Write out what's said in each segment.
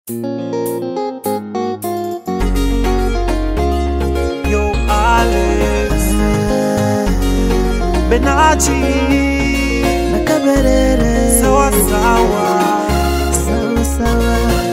Yo Alex Benachi na Kaberere sawa sawa sawa sawa,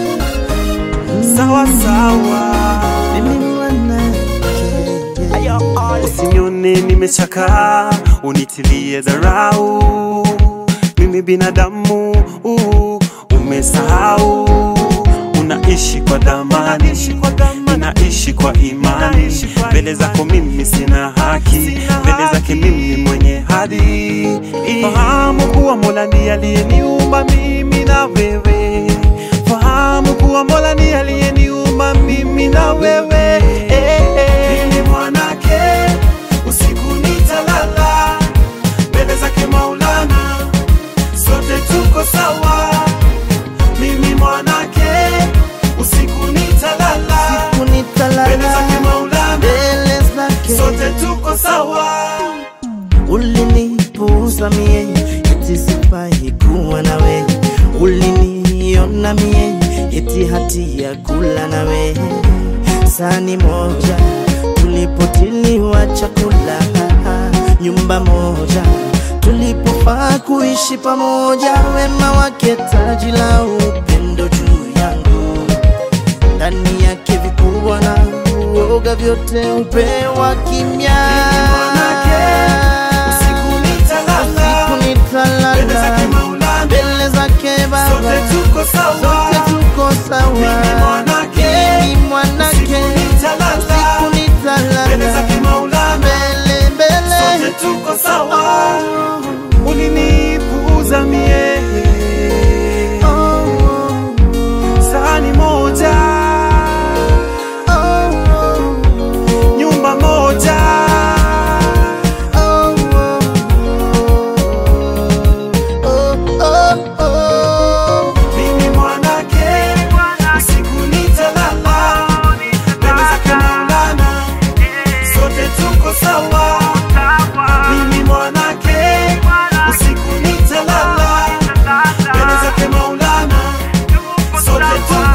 sawa sawa mimi mwanamke Usinione nimechakaa, unitilie dharau. Mimi binadamu, uh, umesahau. Unaishi kwa dhamani, ninaishi kwa imani. Mbele zako mimi sina haki, mbele zake mimi mwenye hadhi. Fahamu kuwa Mola ndiye aliyeniumba mimi na wewe. Fahamu kuwa Mola ndiye aliyeniumba mimi na wewe. Eh, eh. Mimi mwanake usiku nitalala mbele zake Maulana, sote tuko sawa. Mimi mwanake usiku nitalala mbele zake kunitalala Maulana, mbele zake sote tuko sawa. ulinipuuza mie eti sifai kuwa nawe uliniona mie eti hati ya kula nawe sani moja tulipotiliwa chakula nyumba moja tulipofaa kuishi pamoja wema wake taji la upendo juu yangu ndani yake vikubwa na uoga vyote upewa kimya mwanake, usiku nitalala, Usiku nitalala, mbele zake Maulana, mbele zake Baba sote tuko sawa. sote tuko sawa Mimi mwanake, Mimi mwanake usiku nitalala, usiku nitalala mbele zake Maulana, mbele mbele sote tuko sawa. Ulinipuuza mie Oh, oh, sahani moja, oh, oh, nyumba moja, oh, oh, oh, oh. mimi mwanake, usiku nitalala, mbele zake Maulana, sote tuko sawa. Mimi mwanake, usiku nitalala, mbele zake Maulana, sote tuko